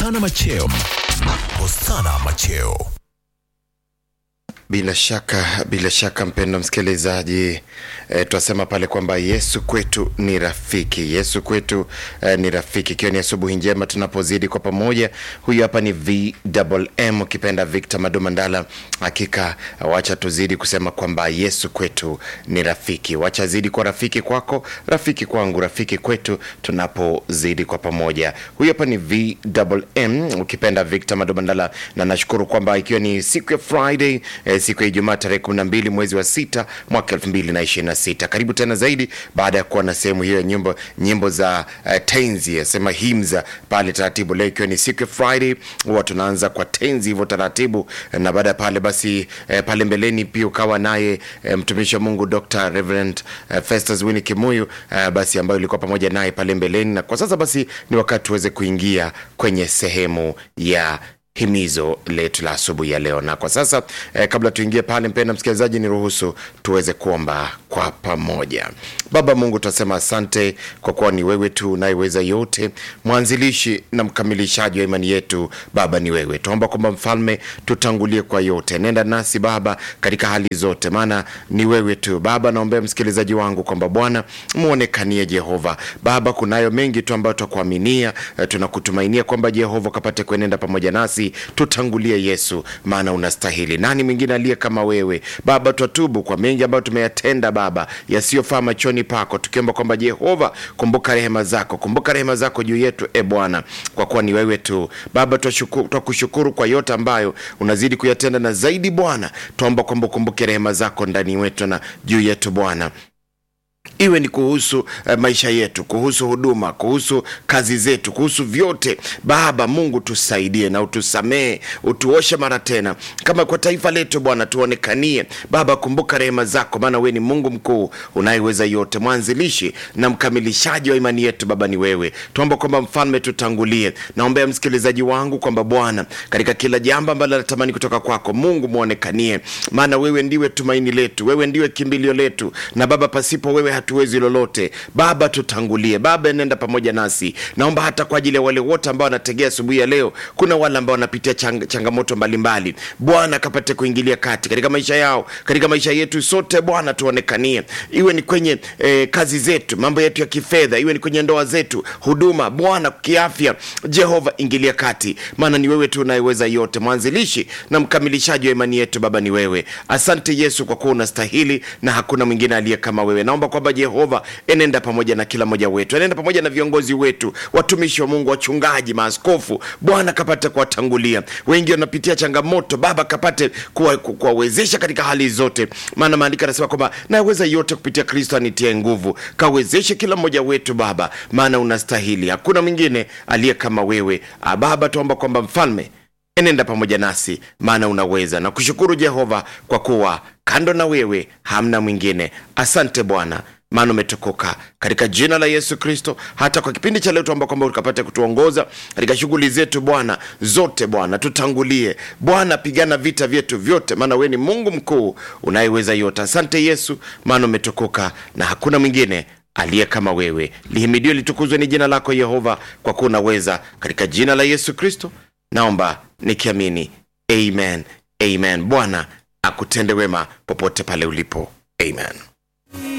Hosana Macheo. Hosana Macheo. Bila shaka, bila shaka mpendo msikilizaji, e, twasema pale kwamba Yesu kwetu ni rafiki. Yesu kwetu e, ni rafiki, ikiwa ni asubuhi njema tunapozidi kwa pamoja. Huyu hapa ni VMM ukipenda Victor Madumandala. Hakika wacha tuzidi kusema kwamba Yesu kwetu ni rafiki. Wacha zidi kwa rafiki kwako, rafiki kwangu, rafiki kwetu, tunapozidi kwa pamoja. Huyu hapa ni VMM ukipenda Victor Madumandala, na nashukuru kwamba ikiwa ni siku ya Friday e, siku ya Ijumaa tarehe 12 mwezi wa sita mwaka 2026. Karibu tena zaidi baada ya kuwa na sehemu hiyo ya nyimbo nyimbo za uh, tenzi asema himza pale taratibu. Leo ikiwa ni siku ya Friday, huwa tunaanza kwa tenzi hivyo taratibu, na baada ya pale basi eh, pale mbeleni pia ukawa naye eh, mtumishi wa Mungu Dr. Reverend eh, Festus Winnie Kimuyu eh, basi ambayo ilikuwa pamoja naye pale mbeleni, na kwa sasa basi ni wakati tuweze kuingia kwenye sehemu ya himizo letu la asubuhi ya leo. Na kwa sasa eh, kabla tuingie pale, mpenda msikilizaji, ni ruhusu tuweze kuomba kwa pamoja. Baba Mungu, tunasema asante kwa kuwa ni wewe tu unayeweza yote, mwanzilishi na mkamilishaji wa imani yetu. Baba ni wewe, tuomba kwamba mfalme, tutangulie kwa yote, nenda nasi Baba katika hali zote, maana ni wewe tu Baba. Naombea msikilizaji wangu kwamba Bwana muonekanie Jehova. Baba, kunayo mengi tu ambayo twakuaminia, eh, tunakutumainia kwamba Jehova kapate kuenenda pamoja nasi tutangulie Yesu, maana unastahili. Nani mwingine aliye kama wewe Baba? Twatubu kwa mengi ambayo tumeyatenda Baba yasiyofaa machoni pako, tukiomba kwamba Jehova, kumbuka rehema zako, kumbuka rehema zako juu yetu e Bwana, kwa kuwa ni wewe tu Baba. twashuku- Twakushukuru kwa yote ambayo unazidi kuyatenda, na zaidi Bwana, twaomba kwamba ukumbuke rehema zako ndani wetu na juu yetu Bwana iwe ni kuhusu eh, maisha yetu, kuhusu huduma, kuhusu kazi zetu, kuhusu vyote. Baba Mungu, tusaidie na utusamee, utuoshe mara tena, kama kwa taifa letu Bwana, tuonekanie Baba. Kumbuka rehema zako, maana wewe ni Mungu mkuu unayeweza yote, mwanzilishi na mkamilishaji wa imani yetu. Baba ni wewe, tuomba kwamba mfalme, tutangulie. Naombea msikilizaji wangu kwamba Bwana, katika kila jambo ambalo natamani kutoka kwako Mungu, mwonekanie, maana wewe ndiwe tumaini letu, wewe ndiwe kimbilio letu, na Baba, pasipo wewe hatuwezi lolote. Baba, tutangulie Baba, nenda pamoja nasi. Naomba hata kwa ajili ya wale wote ambao wanategea asubuhi ya leo, kuna wale ambao wanapitia chang, changamoto mbalimbali. Bwana kapate kuingilia kati katika maisha yao, katika maisha yetu sote. Bwana tuonekanie, iwe ni kwenye eh, kazi zetu, mambo yetu ya kifedha, iwe ni kwenye ndoa zetu, huduma, Bwana kiafya. Jehova ingilia kati, maana ni wewe tu unayeweza yote, mwanzilishi na mkamilishaji wa imani yetu. Baba ni wewe. Asante Yesu kwa kuwa unastahili na hakuna mwingine aliye kama wewe. Naomba kwamba Jehova enenda pamoja na kila mmoja wetu, enenda pamoja na viongozi wetu, watumishi wa Mungu, wachungaji, maaskofu. Bwana kapate kuwatangulia, wengi wanapitia changamoto. Baba kapate kuwa- ku- kuwawezesha katika hali zote, maana maandiko yanasema kwamba naweza yote kupitia Kristo anitie nguvu. Kawezeshe kila mmoja wetu Baba, maana unastahili, hakuna mwingine aliye kama wewe. Ah, Baba tuomba kwamba mfalme enenda pamoja nasi maana unaweza na kushukuru Jehova kwa kuwa kando na wewe hamna mwingine. Asante Bwana maana umetukuka katika jina la Yesu Kristo. Hata kwa kipindi cha leo tuomba kwamba ukapate kutuongoza katika shughuli zetu Bwana zote. Bwana tutangulie, Bwana pigana vita vyetu vyote, maana wewe ni Mungu mkuu unayeweza yote. Asante Yesu maana umetukuka na hakuna mwingine aliye kama wewe. Lihimidiwe litukuzwe ni jina lako Yehova, kwa kuwa unaweza. Katika jina la Yesu Kristo naomba nikiamini, amen, amen. Bwana akutende wema popote pale ulipo, amen.